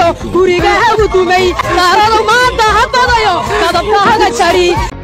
guriga hagu dumay daaradu maanta ha badayo qadabka haga jari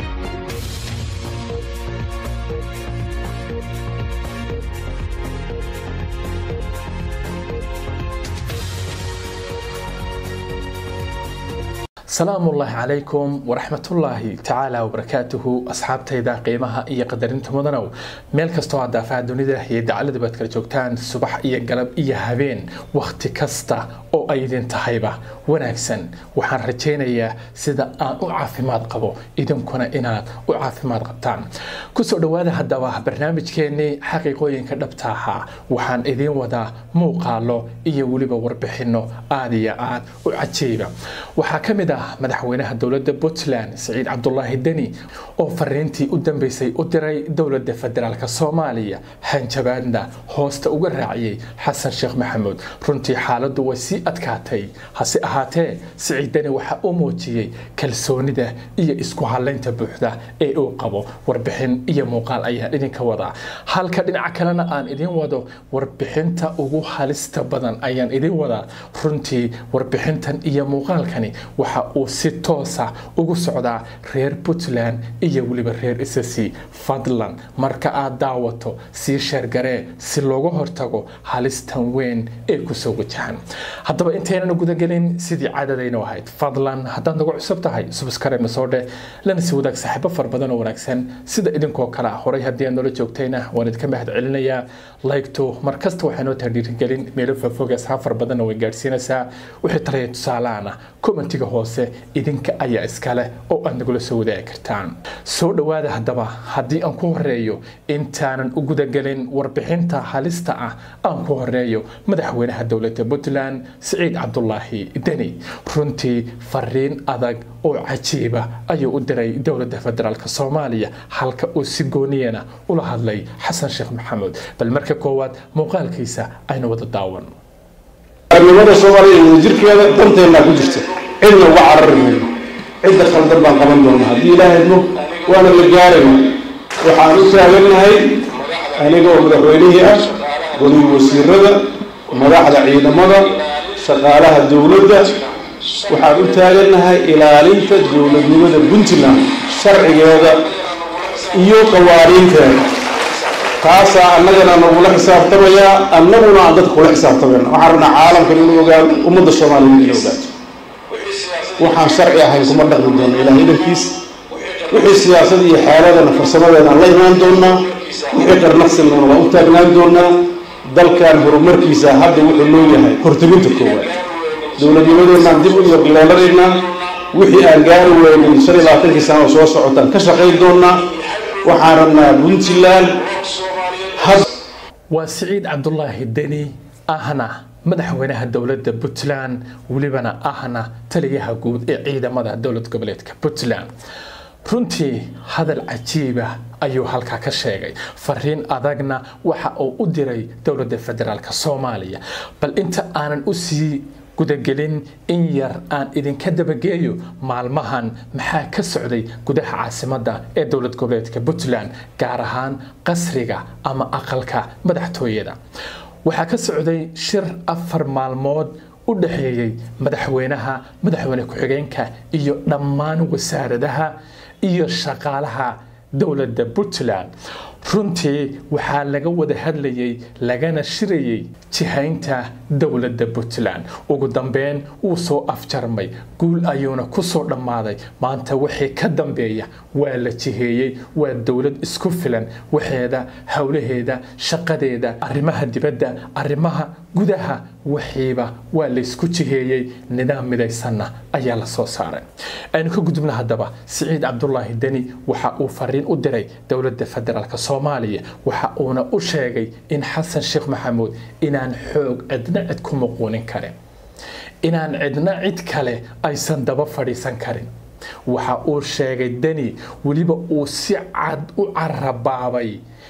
salaamu ullaahi calaykum waraxmatullaahi tacaala wabarakaatuhu asxaabtayda qiimaha iyo qadarinta mudanow meel kastoo aad daafaha dunida iyo dacalada baad kala joogtaan subax iyo galab iyo habeen wakhti kasta oo ay idin tahayba wanaagsan waxaan rajaynayaa sida aan u caafimaad qabo idinkuna inaad u caafimaad qabtaan kusoo dhowaada haddaba barnaamijkeennii xaqiiqooyinka dhabta ahaa waxaan idiin wadaa muuqaalo iyo weliba warbixinno aad iyo aad u cajiiba waxaa ka mid ah madaxweynaha dowladda puntland siciid cabdulaahi deni oo fariintii u dambeysay u diray dowladda federaalk soomaaliya hanjabaadna hoosta uga raaciyey xasan sheekh maxamuud runtii xaaladdu way sii adkaatay hase ahaatee siciid deni waxa uu muujiyey kalsoonida iyo isku halaynta buuxda ee uu qabo warbixin iyo muuqaal ayaan idinka wadaa halka dhinaca kalena aan idin wado warbixinta ugu halista badan ayaan idin wadaa runtii warbixintan iyo muuqaalkani waxa uu si toosa ugu socdaa reer puntland iyo weliba reer isasi fadlan marka aad daawato sii sheergaree si looga hortago halistan weyn ee kusoo wajahan haddaba intaynan gudagelin sidii caadadaynu ahayd fadlan haddaad nagu cusub tahay subscribe soo dheh lana si wadaag saaxiibo fara badan oo wanaagsan sida idinkoo kale ah horay haddii aad noola joogtayna waan idinka mahad celinayaa laygto mar kasta waxay noo tahay dhiirigelin meelo faafoog asxaab fara badanna way gaadhsiinaysaa wixii talaya tusaalaana commentiga hoose idinka ayaa iskale oo aad nagula soo wadaagi kartaan soo dhowaada haddaba haddii aan ku horeeyo intaanan u gudagelin warbixinta halista ah aan ku horeeyo madaxweynaha dowladda puntland siciid cabdulaahi deni runtii fariin adag oo cajiiba ayuu u diray dowladda federaalk soomaaliya halka uu si gooniyana ula hadlay xasan sheekh maxamuud bal marka koowaad muuqaalkiisa aynu wada daawan arnimada soomaaliya iyo wadajirkeeda danteennaa ku jirta cidna uga carari mayno cidda khaldan baan qaban doonaa haddii ilaahay mog waana la gaarayna waxaan u taagannahay aniga oo madaxweynihii ah golihii wasiirada madaxda ciidamada shaqaalaha dowladda waxaan u taagannahay ilaalinta dowladnimada puntland sharcigeeda iyo qawaaniinteeda taasaa annagana nagula xisaabtamayaa annaguna aan dadka kula xisaabtamayna waxaan rabnaa caalamkan inuu ogaado ummadda soomaaliya inay ogaato waxaan sharci ahayn kuma dhaqmi doona ilaah idankiisa wixii siyaasad iyo xeeladana farsamadeedaan la imaan doonaa wixii qarnaqsinana waan u taagnaan doonaa dalkan horumarkiisa hadda wuxuu noo yahay horteginta koowaad dowladnimadeenaan dib u yarleelanaynaa wixii aan gaari weynin shan iyo labaatankii sano oo soo socotaan ka shaqayn doonaa waxaan rabnaa puntland waa siciid cabdulaahi deni ahna madaxweynaha dowladda puntland welibana ahna taliyaha guud ee ciidamada dowlad goboleedka puntland runtii hadal cajiiba ayuu halkaa ka sheegay fariin adagna waxa uu u diray dowladda federaalk soomaaliya bal inta aanan u sii gudagelin in yar aan idinka dabageeyo maalmahan maxaa ka socday gudaha caasimadda ee dowlad goboleedka puntland gaar ahaan qasriga ama aqalka madaxtooyada waxaa ka socday shir afar maalmood u dhexeeyey madaxweynaha madaxweyne ku-xigeenka iyo dhammaan wasaaradaha iyo shaqaalaha dowladda puntland runtii waxaa laga wada hadlayay lagana shirayay jihaynta dowladda puntland ugu dambeyn wuu soo afjarmay guul ayuuna kusoo dhammaaday maanta wixii ka dambeeya waa la jiheeyey waa dowlad isku filan waxeeda howlaheeda shaqadeeda arrimaha dibadda arrimaha gudaha waxiiba waa laysku jiheeyey nidaam midaysanna ayaa la soo saaray aynu ka gudubna haddaba siciid cabdulaahi deni waxa uu fariin u diray dowladda federaalk soomaaliya waxa uuna u sheegay in xasan sheekh maxamuud inaan xoog cidna cid ku muquunin karin inaan cidna cid kale aysan daba fadhiisan karin waxa uu sheegay deni weliba uu si cad u carabaabay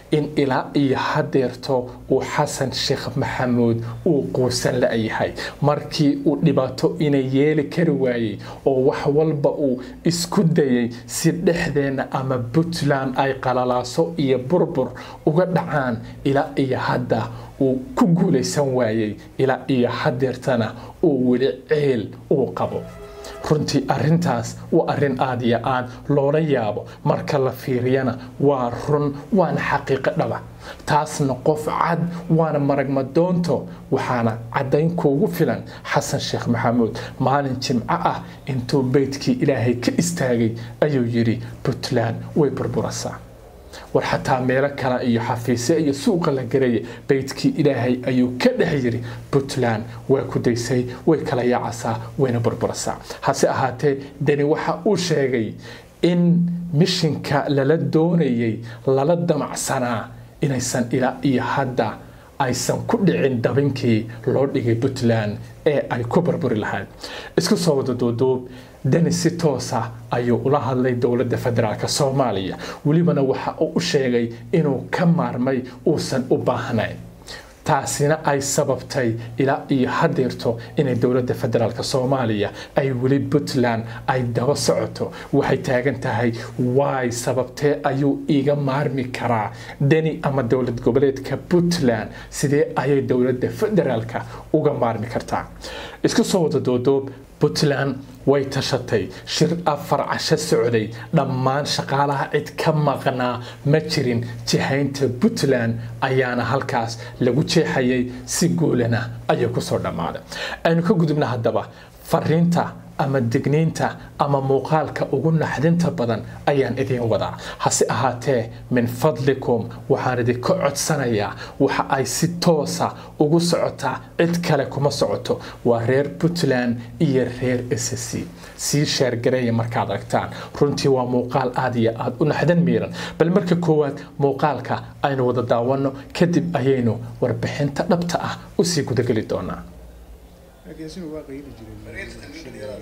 in ilaa iyo hadeerto uu xasan sheekh maxamuud uu quusan la-yahay markii uu dhibaato inay yeeli kari waayey oo wax walba uu isku dayay si dhexdeenna ama puntland ay qalalaaso iyo burbur uga dhacaan ilaa iyo hadda uu ku guulaysan waayey ilaa iyo hadeertana uu weli ceel uu qabo runtii arintaas waa arin aada iyo aad loola yaabo marka la fiiriyana waa run waana xaqiiqo dhaba taasna qof cad waana maragmadoonto waxaana caddayn kuugu filan xasan sheekh maxamuud maalin jimco ah intuu beydkii ilaahay ka istaagay ayuu yidhi puntland way burburasaa war xataa meelo kale iyo xafiisyo iyo suuqa la garaya beydkii ilaahay ayuu ka dhex yiri puntland waa ku daysay way kala yaacasaa wayna burburasaa hase ahaatee deni waxa uu sheegay in mishinka lala doonayay lala damacsanaa inaysan ilaa iyo hadda aysan ku dhicin dabinkii loo dhigay puntland ee ay ku burburi lahayd isku soo wada duuduub deni si toosa ayuu ula hadlay dowladda federaalk soomaaliya welibana waxa uu u sheegay inuu ka maarmay uusan u baahnayn taasina ay sababtay ilaa iyo hadeerto inay dowladda federaalk soomaaliya ay weli puntland ay daba socoto waxay taagan tahay waay sababtee ayuu iiga maarmi karaa deni ama dowlad goboleedka puntland sidee ayay dowladda federaalk uga maarmi kartaa isku soo wada doodoob puntland way tashatay shir afar casho socday dhammaan shaqaalaha cid ka maqnaa ma jirin jihaynta puntland ayaana halkaas lagu jeexayay si guulana ayay kusoo dhammaaday aynu ka gudubna haddaba fariinta ama digniinta ama muuqaalka ugu naxdinta badan ayaan idiin wadaa hase ahaatee min fadlikum waxaan idinka codsanayaa waxa ay si toosa ugu socotaa cid kale kuma socoto waa reer puntland iyo reer s c sii sheergareeya markaad aragtaan runtii waa muuqaal aada iyo aada u naxdin miiran bal marka koowaad muuqaalka aynu wada daawanno kadib ayaynu warbixinta dhabta ah usii gudageli doonaa laakiin waa qayli jiray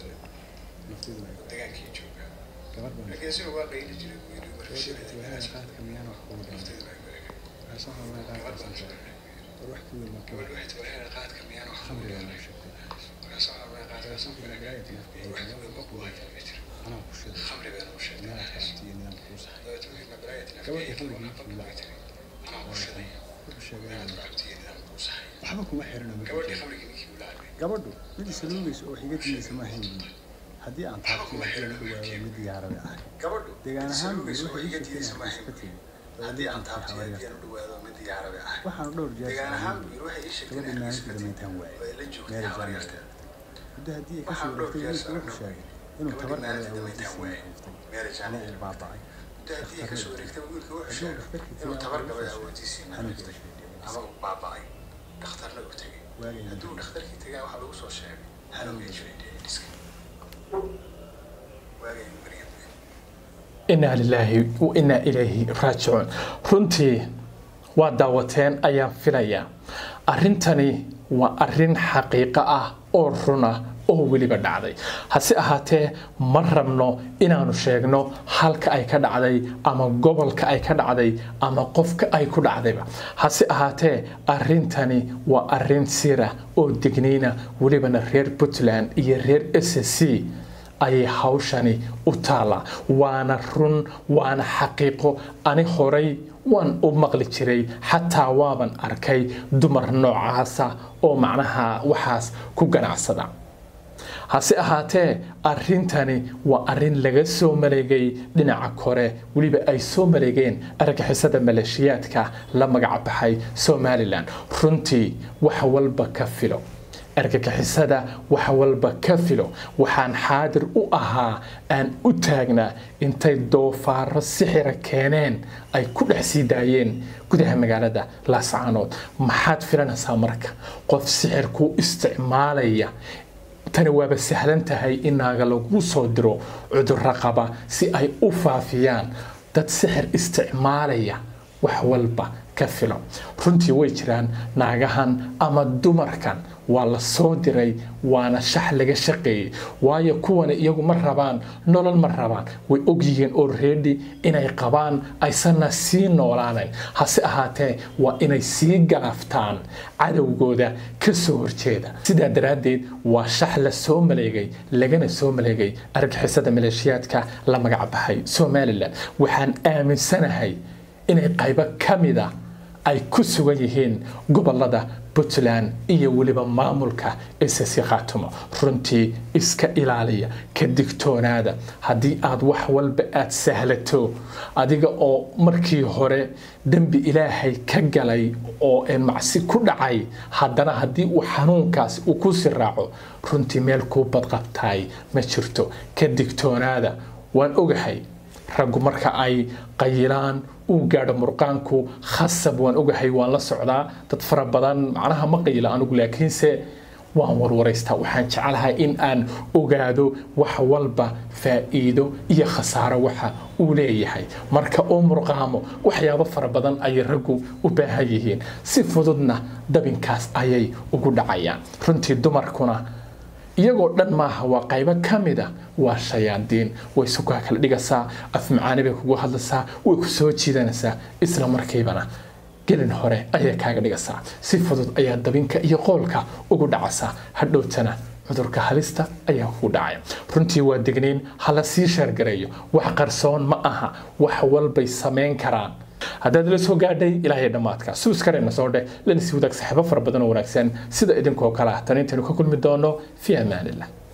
dagaankii jooga gabadh baan laakiin isaga waa qayli jiray buu yidhi marka gabadha qaadka miyaan wax kugu dhalan waxaa soo hawaa qaadka soo sheegay war wax ku weyn ma ka gabadh waxay tahay qaadka miyaan wax khamri kugu baan yeelay u sheegtay markaas waxaa waa qaadka soo soo sheegay kala galaayad wax nafka ku weyn ma ku hayo ma jiro anaa ku sheegay khamri baan u sheegay meel aad iyo nidaam kuu saxay dabeetana wixii magaraayad nafka gabadha iyo khamriga waxba intuu bay la tiri anaa ku sheegay wuxuu sheegay inaad inuu ku cabtiyo nidaam kuu saxay waxba kuma xirina ma gabadhii jirto khamrigii ninkii uu la cabay gabadhu mid isaluugaysa oo xiga diidaysa ma ahayn buuli haddii aan taabtiyo haddii la dhawaado mid diyaarada ahay gabadhu deegaan ahaan buuli isaluugaysa oo waxay iga ii diidaysa ma sheegtay ahayn iska tegi haddii aan taabtiyo haddii aan u dhawaado mid diyaarada ah waxaanu dhowr jeer deegaan ahaan sameeyey buu yidhi waxay ii sheegtay gabadha inaan maalintii iska damayntaan waaye way la joogtay meel habar jaamacad yarteed muddo haddii ay Waxaan kasoo dhowr wareegtay jeer wiilku wuxuu saarnay. sheegay inuu Gabadhii tabar maalintii galay damayntaan awoodiisa waaye. hayftay Meel ama jaamacad. uu baaba'ay Muddo haddii kasoo wareegtay wiilka wuxuu sheegay inuu tabar gabay awoodiisii naaftay ama uu baaba'ay dhakhtarna uu tegay waagay hadduu dhakhtarkii tegay waxaa lagu soo sheegay halowgay jiraydhiska waagay maryam inaa lilaahi wa inaa ilayhi raajicuun runtii waa daawateen ayaan filayaa arrintani waa arrin xaqiiqo ah oo runa oo weliba dhacday hase ahaatee ma rabno inaanu sheegno halka ay ka dhacday ama gobolka ay ka dhacday ama qofka ay ku dhacdayba hase ahaatee arrintani waa arrin sira oo digniina welibana reer puntland iyo reer s c ayay hawshani u taallaa waana run waana xaqiiqo ani horay waan u maqli jiray xataa waaban arkay dumar noocaasa oo macnaha waxaas ku ganacsada hase ahaatee arrintani waa arrin laga soo maleegay dhinaca kore weliba ay soo maleegeen argixisada maleeshiyaadka la magac baxay somalilan runtii wax walba ka filo argagixisada wax walba ka filo waxaan xaadir u ahaa aan u taagnaa intay doofaaro sixira keeneen ay ku dhex sii daayeen gudaha magaalada laascaanood maxaad filanaysaa marka qof sixir ku isticmaalaya tani waaba sahlan tahay in naaga lagu soo diro cudurro qaba si ay u faafiyaan dad sixir isticmaalaya wax walba ka filo runtii way jiraan naagahan ama dumarkan waa la soo diray waana shax laga shaqeeyey waayo kuwani iyagu ma rabaan nolol ma rabaan way ogyihiin already inay qabaan aysanna sii noolaanayn hase ahaatee waa inay sii galaaftaan cadowgooda ka soo horjeeda sidaa daraaddeed waa shax la soo maleegay lagana soo maleegay argixisada maleeshiyaadka la magac baxay somalilan waxaan aaminsanahay inay qaybo ka mid a ay ku sugan yihiin gobolada puntland iyo weliba maamulka isasi khaatumo runtii iska ilaaliya ka digtoonaada haddii aad wax walba aad sahlato adiga oo markii hore dembi ilaahay ka galay oo macsi ku dhacay haddana haddii uu xanuunkaasi uu ku siraaco runtii meel kuu badqabtaay ma jirto ka digtoonaada waan ogahay raggu marka ay qayilaan uu gaadho murqaanku khasab waan ogahay waan la socdaa dad fara badan macnaha ma qayila anigu laakiinse waan warwaraystaa waxaan jecelahay in aan ogaado wax walba faa'iido iyo khasaaro waxa uu leeyahay marka uu murqaamo waxyaabo fara badan ayay raggu u baahan yihiin si fududna dabinkaas ayay ugu dhacayaan runtii dumarkuna iyagoo dhan maaha waa qaybo ka mid a waa shayaadiin way sukaa kala dhigaysaa afmacaani bay kugu hadlaysaa way ku soo jiidanaysaa isla markiibana gelin hore ayay kaaga dhigaysaa si fudud ayaa dabinka iyo qoolka ugu dhacaysaa hadhowtana cudurka halista ayaa kugu dhacaya runtii waa degniin hala sii sheergareeyo wax qarsoon ma aha wax walbay samayn karaan haddaad la soo gaadhay ilaahay dhammaadka suuskareenna soo dheh lana sii wadaag saxiibo fara badan oo wanaagsan sida idinkoo kale ah tan intaynu ka kulmi doono fi amaanillah